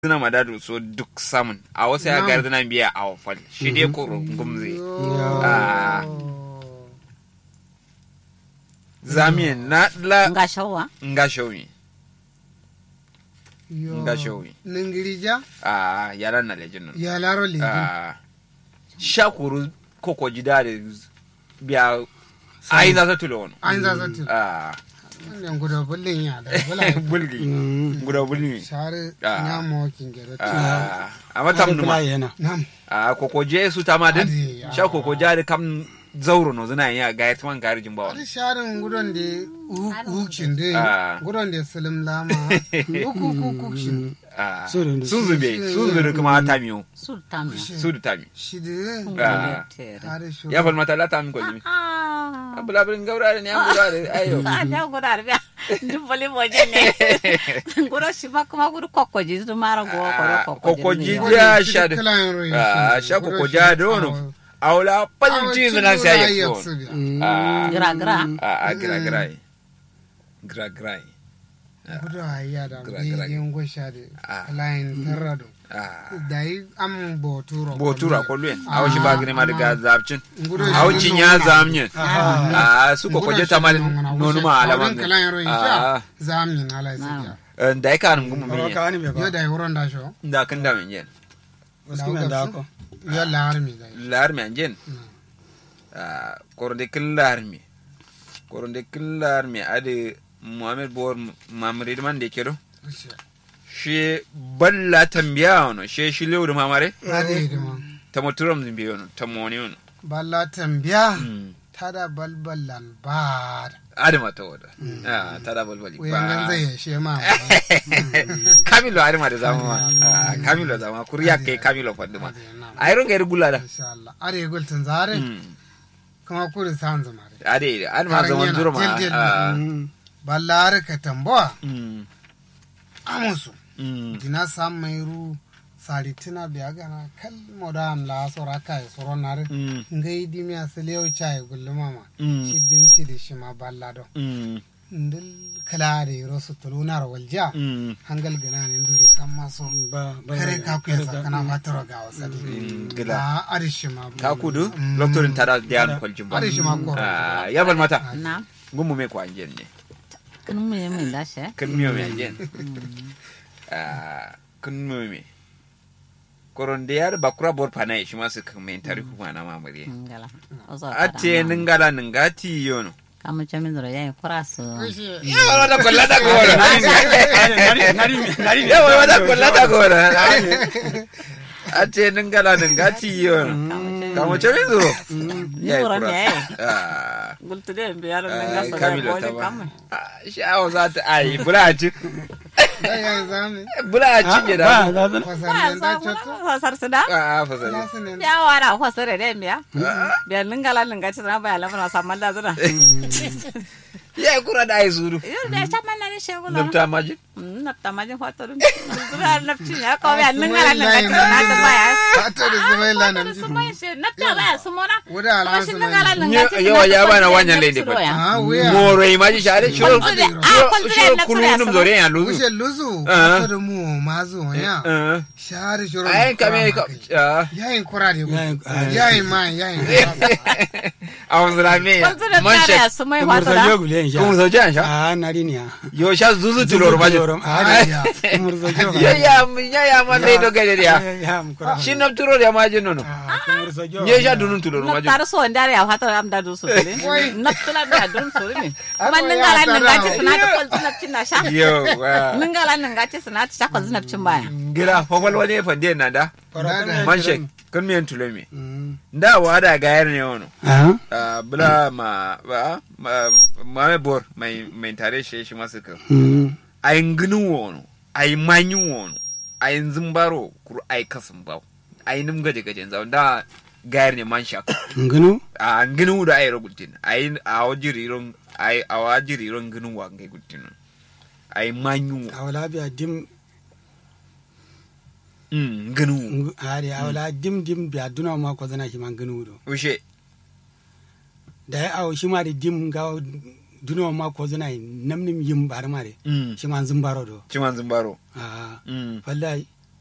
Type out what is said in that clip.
suna madadu so duk samun a wasu ya gari suna biya a wafal shi dai koro gumze Ah. zamiyan na la nga shawa nga showi nga showi ningirija a yaran na lejin nan ya laro le a shakuru koko jida da biya ai za ta tulo wani an za zatu a wannan guda bullin ya da bula bulgi guda bulgi share Ah. na mawakin gero a amma tam numa yana nam a koko je su ta ma din Adi, ah. sha koko ja da kam zauro no zina yin a gayar tuman gari jin bawa Ari sharin gudun da hukukin Ah. da gudun da salim lama uku uku shin a Sun sun zube. zube sun zube kuma ta miyo su tamya su da ta mi shi da Ah. har shi ya fal mata la ta mi ko jimi ah abula bin gaura ne an gura da ayo ah da gura da duk bali moje ne gura shi ma kuma gura kokkoji su mara go Ah, ko kokkoji. kokkoji Ja, sha da- Ah, sha koko ja da wani aula palci zina sai ya so a gira gira a gira gira gira gira gudu a yi da Gra- gra- yin gwasha da Ah. kalayin tarrado a da yi am boturo botura kolwen a washi ba gine ma daga zabcin Gudu a wacin ya zamnyin Aha. a su kokkoje ta ma nonu ma alaman kalayin royin a sha zamin ala isiya da ya kanin gumu Oro min ka wani bai yo ba. da yi wurin da sho da kan da min yen Wasu kimen da ako. yo lahar mi da yi lar mi anjen a koronde kin lar mi koronde kin lar mi ade muhammad bor mamrid man de kedo shi balla tambiya ono shi shi lewru mamare Ade da ma ta moturam zimbi ono ta moni ono balla tambiya Mm. tada balballan ba ade mata wada ah tada balbali wayan nan zai yashe ma kamilo ade mata zama ma Ah, kamilo zama kuriya kai kamilo faduma ai ronga ir gulada insha Allah are gultin zare kuma kuri san zama re ade ade ma zaman Karanyana, zuro ma til-til. ah. Mm. ballar ka tambawa Mm. amusu Mm. dina sam mai ru saritina biya gana kal modam la sora kai soro nare Mm. ngai dimi asliyo chai gulluma ma Mm. shi dim shi di shi ma ballado Mm. ndil kala de ro su tulunar walja Mm. hangal gana ne nduri samma so Ba ba. kare ka ku yasa kana fataro ga wasadi gila. a arishi ma ka kudu loktorin tada diyan kwaljin ba arishi ma ko Ah, ya bal mata na gumu me ko anjen ne kun mu yi min da she kan miyo me anjen Ah, kan miyo me koron da yar bakura bor pana shi ma su kan men tari kuma na mamare ngala ozo ate ningala ningati yono kamu chamin zoro yayi kurasu ya wala da kollata gora ya wala da kollata gora ate ningala ningati yono kamo chemi zuro ni zoro ne yayi ah gultu de biyar Ah, nan ga sa Kamilo da ta boje ba. kamu Ah, sha'awa za ta ayi bula ci ai ai zami bula ci ne da Ba za su. fasarin da choto fasar su da a fasari lasu ne ya wara fasar da biya biya ningala ninga ci na baya lamana samman da zuna ya yi kura da ayi suru yau da ya man na shegula nufta majin nafta majin fatarun zura nafci ya ko biya ningala ninga ci na ta baya ta da zubai lanan su mai shi nafta baya su mona wuda kuma alhasu shi ne ningala ninga ci yawa ya bana wanyan laide ba ah wuya moro yi maji share shiro Kwalzure, ah, kwalzure shiro na kulu tsira num sama. zore ya luzu wuce luzu Ah. ta da mu mazu ya Eh, share shiro ayin kame ka ah, yayin kura da Yayin- ah. yayin ma yayin kura a wanzu rame ya kwalzure man tare ya shek su mai Kumur sa fatara jogu le sha. kuma sauce an sha Ah, nari ni ya. yo sha zuzu tilor majin Ah, kumur sa jogu. ya ya ya ya man dai do gade ya Ya mu kura. shi naf turo ya majin nono Ah, kumur sa jogu. ya sha dunun tilor majin naftar so ndare ya fatara am da du su ne Wai. naftula da dun su ne kuma Ako ya ningala tara. ninga ci suna ta kwalzu nafcin na sha yo wa ningala ninga ci suna ta sha kwalzu nafcin baya gira fafal wani ya fande na da Kura kuma ya man kira shek ni. kan miyan tulomi Mm. da wa da gayar ne wono Ah, Ah, bula ma ba ma ma me bor mai mai tare shi shi masu kan mm. ayin ginin wono ayin manyin wono ayin zimbaro kuru ai kasan bawo ayin nim gaje gaje zawo da gayar ne man shak Ngunu? a ginin da ayi rogultin ayin a wajiri ron ayi a wajiri ron ginin wa ngai gultin ayin manyin wo Awala biya dim mm ginin wo ngu- ari awala dim dim biya duna ma ko zana shi man gunu do. ushe Da ya awo shi ma da dim ga duna ma ko zana namnim yim bar ma de. mm Shi man zumbaro do. ciman zimbaro Ah, mm wallahi